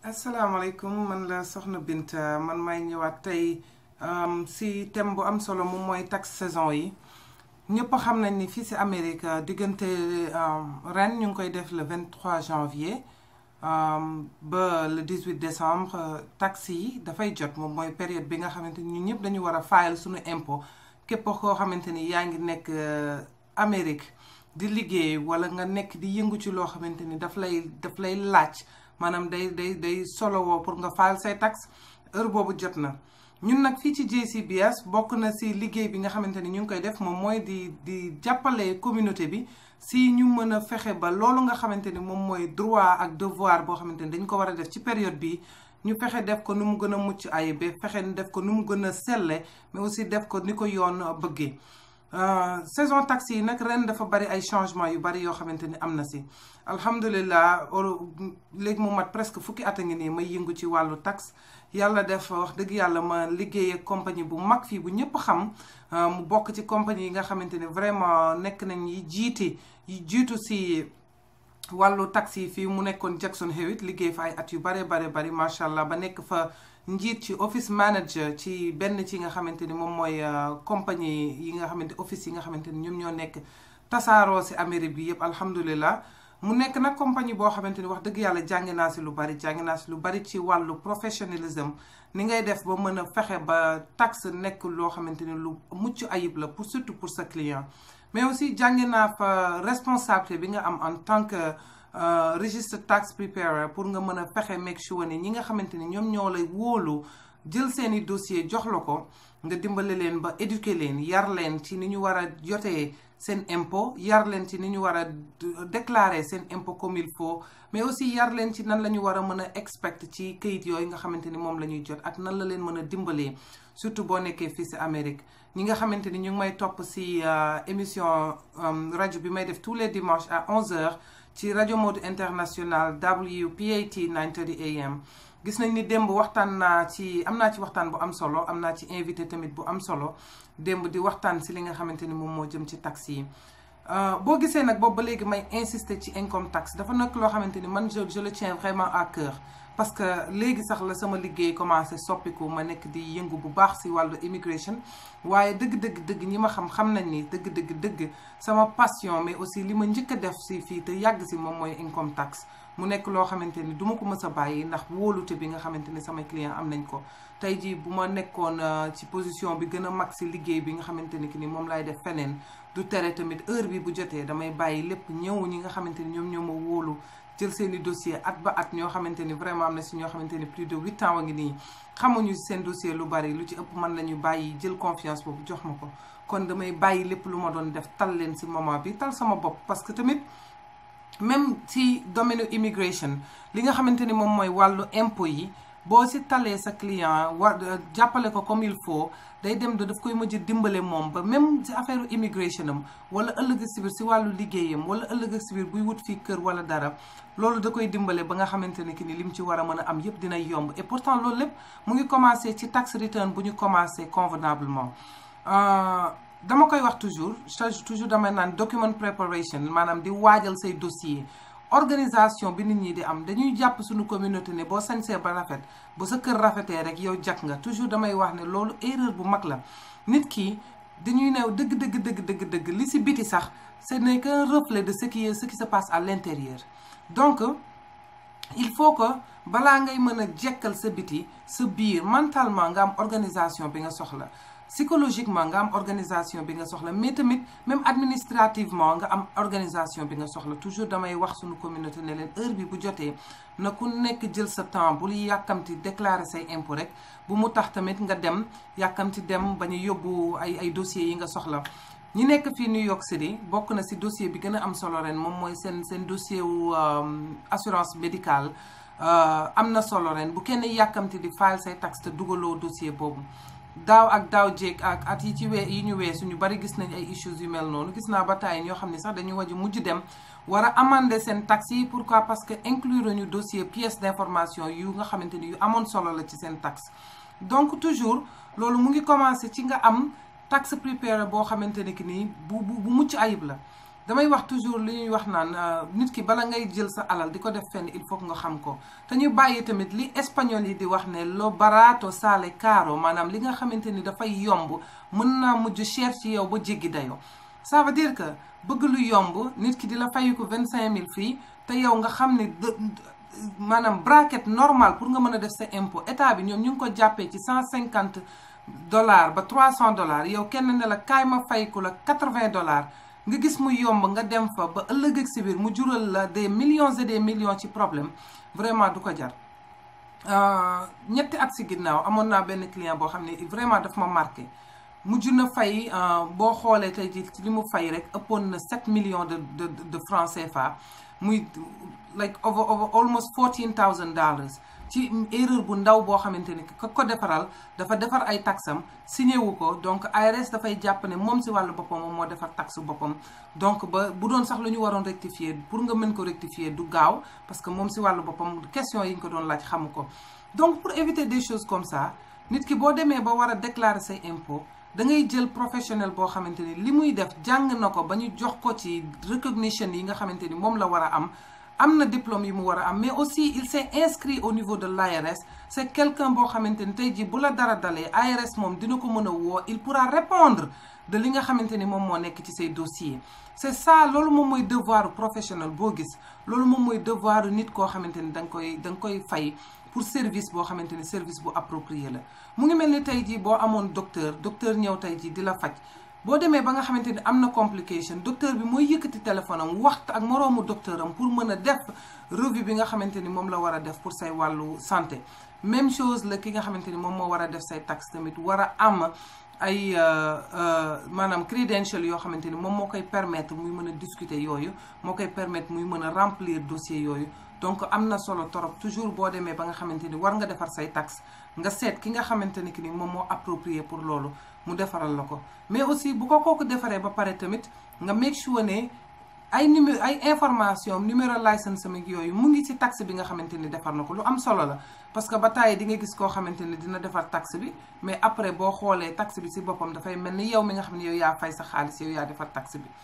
asalaamaaleykum man la Soxna Binta man may ñëwaat tey si thème bu am solo moom mooy taxe saison yi ñëpp xam nañ ni fii si Amérique diggante ren ñu ngi koy def le 23 janvier ba le 18 décembre taxe yi dafay jot moom mooy période bi nga xamante ni ñun ñëpp dañu war a fayal suñu impôt képp koo xamante ni yaa ngi nekk Amérique di liggéey wala nga nekk di yëngu ci loo xamante ni daf lay daf lay laaj maanaam day day day solowoo pour nga fayal say taxe heure boobu jot na ñun nag fii ci JCBS bokk na si liggéey bi nga xamante ni ñu ngi koy def moom mooy di di jàppale communauté bi si ñu mën a fexe ba loolu nga xamante ni moom mooy droit ak devoir boo xamante ni dañ ko war a def ci période bi ñu fexe def ko nu mu gën a mucc ayib fexe def ko nu mu gën a selle mais aussi def ko ni ko yoon bëggee saison taxe yi nag ren dafa bari ay changement yu bari yoo xamante ni am na si alhamdulilah léegi mu mat presque fukki at a ngi nii may yëngu ci wàllu taxe yàlla def wax dëgg yàlla ma liggéey ak compagnie bu mag fii bu ñëpp xam mu bokk ci compagnie yi nga xamante ni vraiment nekk nañ yi jiiti yi jiitu si wàllu taxe yi fii mu nekkoon Jackson Hewitt liggéey fa ay at yu bare bare bari macha allah ba nekk fa njiit ci office manager ci benn ci nga xamante ni moom mooy compagnie yi nga xamante office yi nga xamante ni ñoom ñoo nekk tasaaroo si Amérique bi yëpp alhamdulilah mu nekk nag compagnie boo xamante ni wax dëgg yàlla jàngi naa si lu bari jàngi naa si lu bari ci wàllu professionnalisme ni ngay def ba mën a fexe ba taxe nekk loo xamante ni lu mucc ayib la pour surtout pour sa client mais aussi jàngi naa fa responsabilité bi nga am en tant que register tax preparer pour nga mën a fexe make sure ni ñi nga xamante ni ñoom ñoo lay wóolu jël seeni dossier jox la ko nga dimbale leen ba éduquer leen yar leen ci ni ñu war a jotee seen impôt yar leen ci ni ñu war a déclarer seen impôt comme il faut mais aussi yar leen ci nan la ñu war a mën a expect ci këyit yooyu nga xamante ni moom la ñuy jot ak nan la leen mën a dimbalee surtout boo nekkee fii si Amérique ñi nga xamante ni ñu ngi may topp si émission rajo bi may def tous les dimanches à 11h ci rajo Mode International WPAT 930 AM gis nañ ni démb waxtaan naa ci am naa ci waxtaan bu am solo am naa ci invité tamit bu am solo démb di waxtaan si li nga xamante ni moom moo jëm ci taxe yi boo gisee nag boobu ba léegi may insister ci income tax dafa nekk loo xamante ni man je je le tiens vraiment à cœur parce que léegi sax la sama liggéey commencé soppiku ma nekk di yëngu bu baax si wàllu immigration waaye dëgg dëgg dëgg ñi ma xam xam nañ ni dëgg dëgg dëgg sama passion mais aussi li ma njëkk a def si fii te yàgg si moom mooy income tax mu nekk loo xamante ni du ma ko mës a bàyyi ndax wóolute bi nga xamante ni samay client am nañ ko tey jii bu ma nekkoon ci position bi gën a mag si liggéey bi nga xamante ni ki ni moom laay def feneen du tere tamit heure bi bu jotee damay bàyyi lépp ñëw ñi nga xamante ni ñoom ñoo ma wóolu jël seeni dossier at ba at ñoo xamante ni vraiment am na si ñoo xamante ni plus de huit ans wa ngi nii xamuñu seen dossier lu bari lu ci ëpp man la ñu bàyyi jël confiance boobu jox ma ko kon damay bàyyi lépp lu ma doon def tal leen si moment bi tal sama bopp parce que tamit même ci domaine immigration li nga xamante ni moom mooy wàllu impôt yi boo si talee sa client war jàppale ko comme il faut day dem da daf koy mujj dimbale moom ba même si affaire immigration am wala ëllëg si biir si wàllu liggéeyam wala ëllëg si biir buy wut fii kër wala dara loolu da koy dimbale ba nga xamante ne ki ni lim ci war a mën a am yépp dina yomb et pourtant loolu lépp mu ngi commencé ci tax return bu ñu commencé convenablement dama koy wax toujours toujours damay naan document preparation maanaam di waajal say dossier organisation bi nit ñi di am dañuy jàpp suñu communauté ne boo sañsee ba rafet bu sa kër rafetee rek yow jak nga toujours damay wax ne loolu erreur bu mag la nit ki dañuy neew dëgg dëgg dëgg dëgg dëgg li si biti sax ce n'est qu'un reflet de ce qui est ce qui se passe à l'intérieur donc il faut que balaa ngay mën a jekkal sa biti sa biir mentalement nga am organisation bi nga soxla psychologiquement nga am organisation bi nga soxla mais tamit même administrativement nga am organisation bi nga soxla toujours damay wax suñu communauté ne leen heure bi bu jotee na ku nekk jël sa temps bul yàkkamti déclarer say impôt rek bu mu tax tamit nga dem yàkkamti dem ba ñu yóbbu ay ay dossiers yi nga soxla ñi nekk fii New York City bokk na ci dossier bi gën a am solo ren moom mooy seen seen dossier wu assurance médicale am na solo ren bu kenn yàkkamti di file say taxe te dugaloo dossier boobu daaw ak daaw jéeg ak at yi ci wee yi ñu weesu ñu bari gis nañ ay issues yu mel noonu gis naa ba taay ñoo xam ne sax dañuy waju mujj dem war a amender seen taxe yi pourquoi parce que inclure ñu dossier pièce d'information yu nga xamante ni yu amoon solo la ci seen taxe donc toujours loolu mu ngi commencer ci nga am taxe préparé boo xamante ne ki nii bu bu bu mucc ayib la damay wax toujours li ñuy wax naan nit ki bala ngay jël sa alal di ko def fenn il faut que nga xam ko te ñu bàyyi tamit li espagnol yi di wax ne lo barato sale caro maanaam li nga xamante ni dafay yomb mën naa mujj cher ci yow ba jéggi dayoo ça veut dire que bëgg lu yomb nit ki di la fayu ko vingt cinq mille fii te yow nga xam ne maanaam bracket normal pour nga mën a def sa impôt état bi ñoom ñu ngi ko jàppee ci cent cinquante dollars ba trois cent dollars yow kenn ne la kaay ma fayku la quatre vingt dollars nga gis mu yomb nga dem fa ba ëllëg ak si biir mu jural la des millions et des millions ci problème vraiment du ko jar ñetti at si ginnaaw amoon naa benn client boo xam ne vraiment daf ma marqué mujj na fay boo xoolee tey ji li mu fay rek ëppoon na 7 millions de de de francs CFA muy like over over almost 14000 dollars ci erreur bu ndaw boo xamante ni ka ko defaral dafa defar ay taxam signé wu ko donc ARS dafay jàpp ne moom si wàllu boppam moom moo defar taxe boppam donc ba bu doon sax lu ñu waroon rectifier pour nga mën ko rectifier du gaaw parce que moom si wàllu boppam question yi ñu ko doon laaj xamu ko donc pour éviter des choses comme ça nit ki boo demee ba war a déclarer say impôts da ngay jël professionnel boo xamante ni li muy def jàng na ko ba ñu jox ko ci recognition yi nga xamante ni moom la war a am am na diplôme yi mu war a am mais aussi il s'est inscrit au niveau de l'ARS c'est quelqu'un boo xamante ni tey jii bu la dara dalee ARS moom dina ko mën a woo il pourra répondre de li nga xamante ni moom moo nekk ci say dossiers c'est ça loolu moom mooy devoir professionnel boo gis loolu moom mooy devoir nit koo xamante ni da nga koy da nga koy fay pour service boo xamante ni service bu approprié la mu ngi mel ni tey jii boo amoon docteur docteur ñëw tey jii di la faj boo demee ba nga xamante ni am na complication docteur bi mooy yëkkati téléphone am waxtu ak moroomu docteur am pour mën a def revue bi nga xamante ni moom la war a def pour say wàllu santé même chose la ki nga xamante ni moom moo war a def say taxe tamit war a am ay maanaam credential yoo xamante ni moom moo koy permettre muy mën a discuter yooyu moo koy permettre muy mën a remplir dossier yooyu donc am na solo torop toujours boo demee ba nga xamante ni war nga defar say taxe nga seet ki nga xamante ni ki ni moom moo approprié pour loolu mu defaral la ko mais aussi bu ko kooku defaree ba pare tamit nga make sure ne ay numéro ay information numéro licence am yooyu mu ngi ci taxe bi nga xamante ni defar na ko lu am solo la parce que ba tàyyi di nga gis koo xamante ni dina defar taxe bi mais après boo xoolee taxe bi ci boppam dafay mel ni yow mi nga xam ne yow yaa fay sa xaalis yow yaa defar taxe bi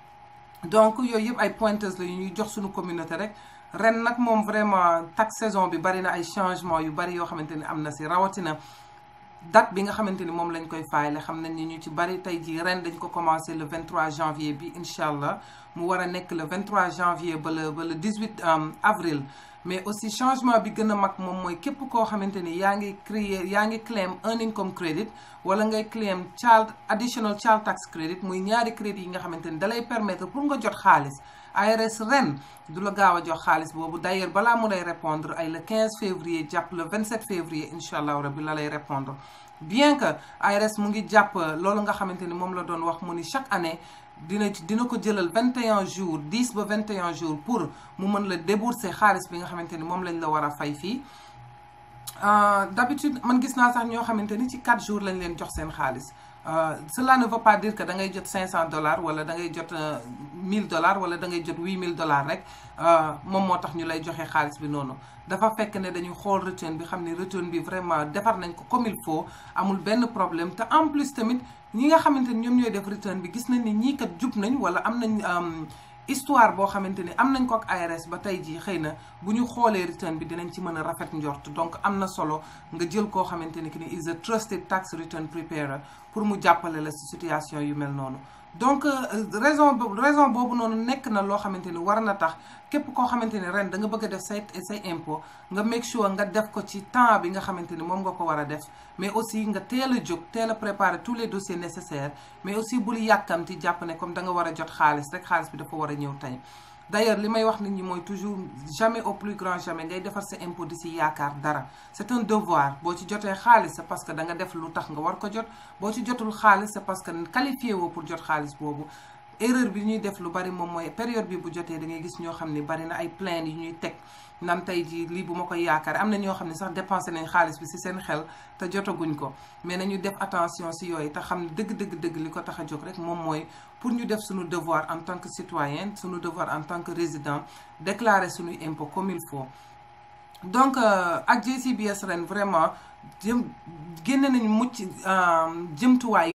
donc yooyu yëpp ay pointers la yu ñuy jox suñu communauté rek ren nag moom vraiment taxe saison bi bari na ay changement yu bari yoo xamante ni am na ci rawatina date bi nga xamante ni moom lañ koy fayle xam nañ ni ñu ci bari tey jii ren dañ ko commencé le 23 janvier bi incha allah mu war a nekk le 23 janvier ba le ba le 18 avril mais aussi changement bi gën a mag moom mooy képp koo xamante ni yaa ngi créer yaa ngi claim un income credit wala ngay claim child additional child tax credit muy ñaari crédit yi nga xamante ni dalay permettre pour nga jot xaalis ARS ren du la gaaw a jox xaalis boobu d'ailleurs balaa mu lay répondre ay le 15 février jàpp le 27 février incha allah rabbi la lay répondre bien que ARS mu ngi jàpp loolu nga xamante ni moom la doon wax mu ni chaque année dina dina ko jëlal 21 jours 10 ba 21 jours pour mu mën la débourser xaalis bi nga xamante ni moom lañ la war a fay fii d'habitude man gis naa sax ñoo xamante ni ci 4 jours lañ leen jox seen xaalis cela ne veut pas dire que da ngay jot 500 dollars wala da ngay jot 1000 dollars wala da ngay jot 8000 dollars rek moom moo tax ñu lay joxe xaalis bi noonu dafa fekk ne dañuy xool return bi xam ne return bi vraiment defar nañ ko comme il faut amul benn problème te en plus tamit ñi nga xamante ni ñoom ñooy def return bi gis nañ ni ñii kat jub nañ wala am nañ histoire boo xamante ni am nañ ko ak ARS ba tey jii xëy na bu ñu xoolee return bi dinañ ci mën a rafet njort donc am na solo nga jël koo xamante ni que ni is a trusted tax return preparer pour mu jàppale la ci situation yu mel noonu donc raison raison boobu noonu nekk na loo xamante ni war na tax képp koo xamante ni ren da nga bëgg a def say say impôt nga make sure nga def ko ci temps bi nga xamante ni moom nga ko war a def mais aussi nga teel a jóg teel a préparer tous les dossiers nécessaires mais aussi bul yàkkamti jàpp ne comme da nga war a jot xaalis rek xaalis bi dafa war a ñëw tey d'ailleurs li may wax nit ñi mooy toujours jamais au plus grand jamais ngay defar sa impôt di si yaakaar dara c'est un devoir boo ci jotee xaalis c'est parce que da nga def lu tax nga war ko jot boo ci jotul xaalis c'est parce que qualifié woo pour jot xaalis boobu erreur bi ñuy def lu bari moom mooy période bi bu jotee da ngay gis ñoo xam ne bari na ay plaintes yu ñuy teg nan tey jii lii bu ma koy yaakaar am na ñoo xam ne sax dépensé nañ xaalis bi ci seen xel te jotaguñ ko mais nañu def attention ci yooyu te xam ne dëgg dëgg dëgg li ko tax a jóg rek moom mooy pour ñu def suñu devoir en tant que citoyen suñu devoir en tant que résident déclarer suñuy impôt comme il faut donc ak JCBS ren vraiment jëm génne nañ mucc jëmtuwaay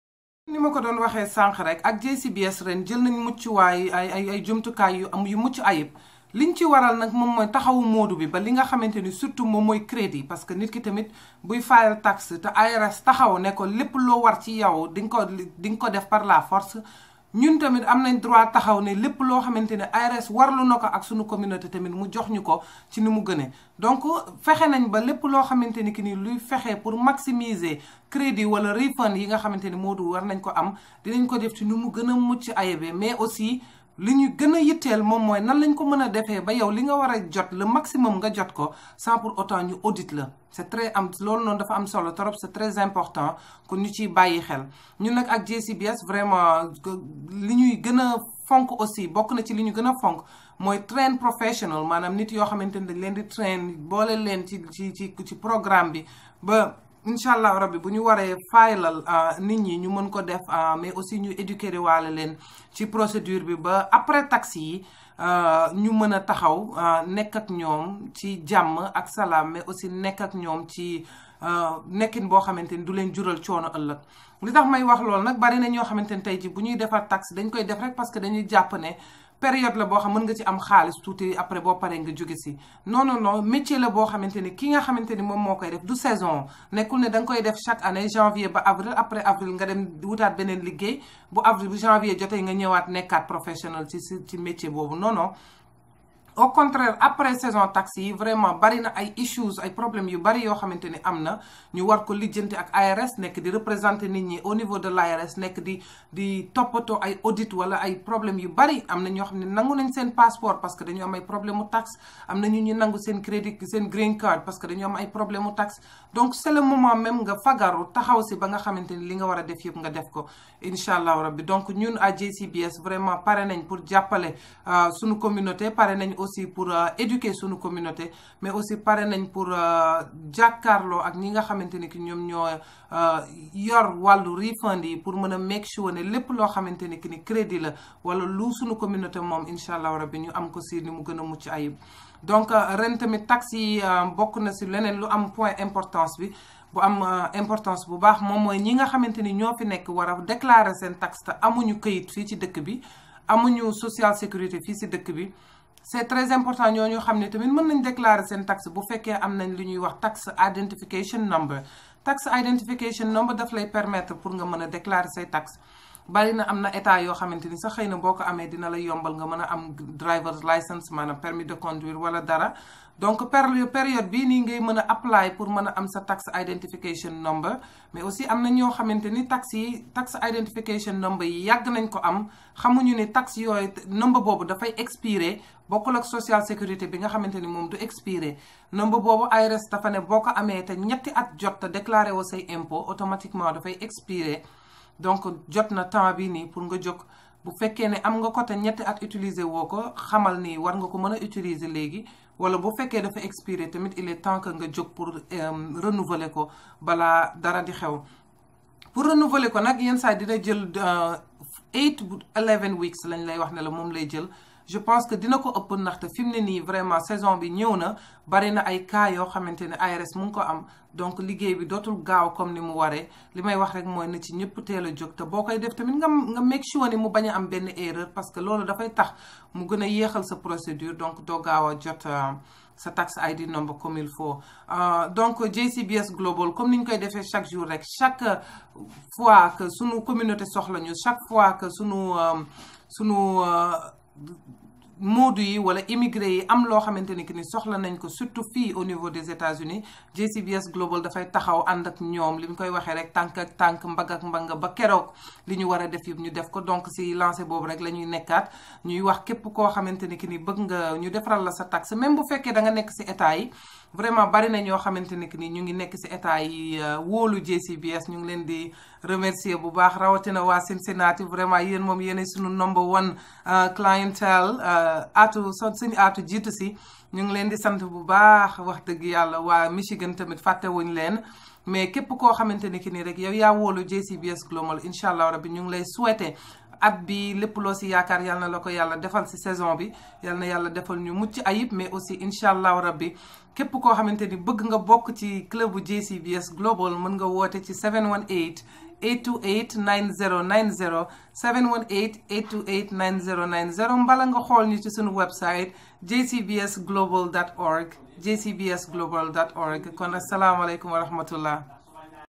ni ma ko doon waxee sànq rek ak JCBS ren jël nañ muccuwaay ay ay ay jumtukaay yu am yu mucc ayib liñ ci waral nag moom mooy taxawu moodu bi ba li nga xamante ni surtout moom mooy crédit parce que nit ki tamit buy fayal taxe te IRS taxaw ne ko lépp loo war ci yow di nga ko di nga ko def par la force ñun tamit am nañ droit taxaw ne lépp loo xamante ne ARS warlu na ko ak suñu communauté tamit mu jox ñu ko ci ni mu gënee donc fexe nañ ba lépp loo xamante ni ki ni luy fexe pour maximiser crédit wala refund yi nga xamante ni Moodu war nañ ko am dinañ ko def ci ni mu gën a mucc ayebe mais aussi li ñu gën a yitteel moom mooy nan lañ ko mën a defee ba yow li nga war a jot le maximum nga jot ko sans pour autant ñu audit la c'est très am loolu noonu dafa am solo trop c'est très important kon ñu ciy bàyyi xel ñun nag ak JCBS vraiment li ñuy gën a fonk aussi bokk na ci li ñu gën a fonk mooy train professional maanaam nit yoo xamante ni dañ leen di train boole leen ci ci ci ci programme bi ba incha allah rabbi bu ñu waree faylal nit ñi ñu mën ko def mais aussi ñu éduquer waale leen ci procédure bi ba après taxe yi ñu mën a taxaw nekk ak ñoom ci jàmm ak salaam mais aussi nekk ak ñoom ci nekkin boo xamante ni du leen jural coono ëllëg li tax may wax loolu nag bari na ñoo xamante ni tey ji bu ñuy defar taxe dañ koy def rek parce que dañuy jàpp ne période la boo xam mën nga ci am xaalis tuuti après boo paree nga jóge si non non non métier la boo xamante ni ki nga xamante ni moom moo koy def du saison nekkul ne da nga koy def chaque année janvier ba avril après avril nga dem wutaat beneen liggéey bu avril bu janvier jotee nga ñëwaat nekkaat professionnel ci ci métier boobu non non. au contraire après saison taxe yi vraiment bari na ay issues ay problèmes yu bari yoo xamante ni am na ñu war ko lijjanti ak ARS nekk di représenter nit ñi au niveau de l'ARS nekk di di toppatoo ay audit wala ay problèmes yu bari am na ñoo xam ne nangu nañ seen passeport parce que dañu am ay problème mu taxe am na ñu ñu nangu seen crédit seen green card parce que dañu am ay problème mu taxe donc c'est le moment même nga fagaru taxaw si ba nga xamante ni li nga war a def yëpp nga def ko incha allahu rabbi donc ñun à JCBS vraiment pare nañ pour jàppale suñu communauté pare nañ aussi pour éduquer suñu communauté mais aussi pare nañ pour jàkkaarloo ak ñi nga xamante ni ki ñoom ñoo yor wàllu refund yi pour mën a make sure ne lépp loo xamante ni ki ni crédit la wala lu suñu communauté moom incha allah rabbi ñu am ko si ni mu gën a mucc ayib donc ren tamit taxe yi bokk na si leneen lu am point importance bi bu am importance bu baax moom mooy ñi nga xamante ni ñoo fi nekk war a déclarer seen taxe te amuñu këyit fii ci dëkk bi amuñu social sécurité fii si dëkk bi c'est très important ñooñu xam ne tamit mën nañ déclarer seen taxe bu fekkee am nañ lu ñuy wax tax identification number tax identification number daf lay permettre pour nga mën a déclarer say taxe bari na am na état yoo xamante ni sax xëy na boo ko amee dina la yombal nga mën a am driver's license maanaam permis de conduire wala dara donc période bii nii ngay mën a apply pour mën a am sa tax identification number mais aussi am na ñoo xamante ni tax yi tax identification number yi yàgg nañ ko am xamuñu ni tax yooyu number boobu dafay expiré bokkul ak social sécurité bi nga xamante ni moom du expiré number boobu IRS dafa ne boo ko amee te ñetti at jot te déclaré woo say impôt automatiquement dafay expiré donc jot na temps bi nii pour nga jóg bu fekkee ne am nga ko te ñetti at utiliser woo ko xamal ni war nga ko mën a utiliser léegi wala bu fekkee dafa expiré tamit il est temps que nga jóg pour renouveler ko balaa dara di xew pour renouveler ko nag yenn saa dina jël eight eleven weeks lañ lay wax ne la moom lay jël je pense que dina ko ëpp ndaxte fi mu ne nii vraiment saison bi ñëw na bari na ay cas yoo xamante ne ARS mu ngi ko am donc liggéey bi dootul gaaw comme ni mu waree li may wax rek mooy na ci ñëpp teel a jóg te boo koy def tamit nga nga make sure ni mu bañ a am benn erreur parce que loolu dafay tax mu gën a yéexal sa procédure donc doo gaaw a jot sa tax ID number comme il faut donc JCBS Global comme ni ñu koy defee chaque jour rek chaque fois que sunu communauté soxla ñu chaque fois que sunu sunu moodu yi wala immigré yi am loo xamante ni que ni soxla nañ ko surtout fii au niveau des États-Unis JCBS Global dafay taxaw ànd ak ñoom li ñu koy waxee rek tànk ak tànk mbagg ak mbanga ba keroog li ñu war a def yëpp ñu def ko donc si lancé boobu rek la ñuy nekkaat ñuy wax képp koo xamante ni que ni bëgg nga ñu defaral la sa taxe même bu fekkee da nga nekk si état yi vraiment bari na ñoo xamante ni que ni ñu ngi nekk si état yi wóolu JCBS ñu ngi leen di remercier bu baax rawatina waa Cincinnati vraiment yéen moom yéen suñu number one clientèle aatu so suñu aatu jiitu si ñu ngi leen di sant bu baax wax dëgg yàlla waa Michigan tamit fàttewuñ leen mais képp koo xamante ni ki nii rek yow yaa wóolu JCBS Global incha allah rabbi ñu ngi lay souhaiter at bi lépp loo si yaakaar yal na la ko yàlla defal si saison bi yal na yàlla defal ñu mucc ayib mais aussi incha allahu rabbi képp koo xamante ni bëgg nga bokk ci club bu JCBS Global mën nga woote ci 718 828 9090 718 828 9090 mbala nga xool ñu ci suñu website jcbsglobal dot org jcbsglobal dot org kon asalaamaaleykum wa rahmatullah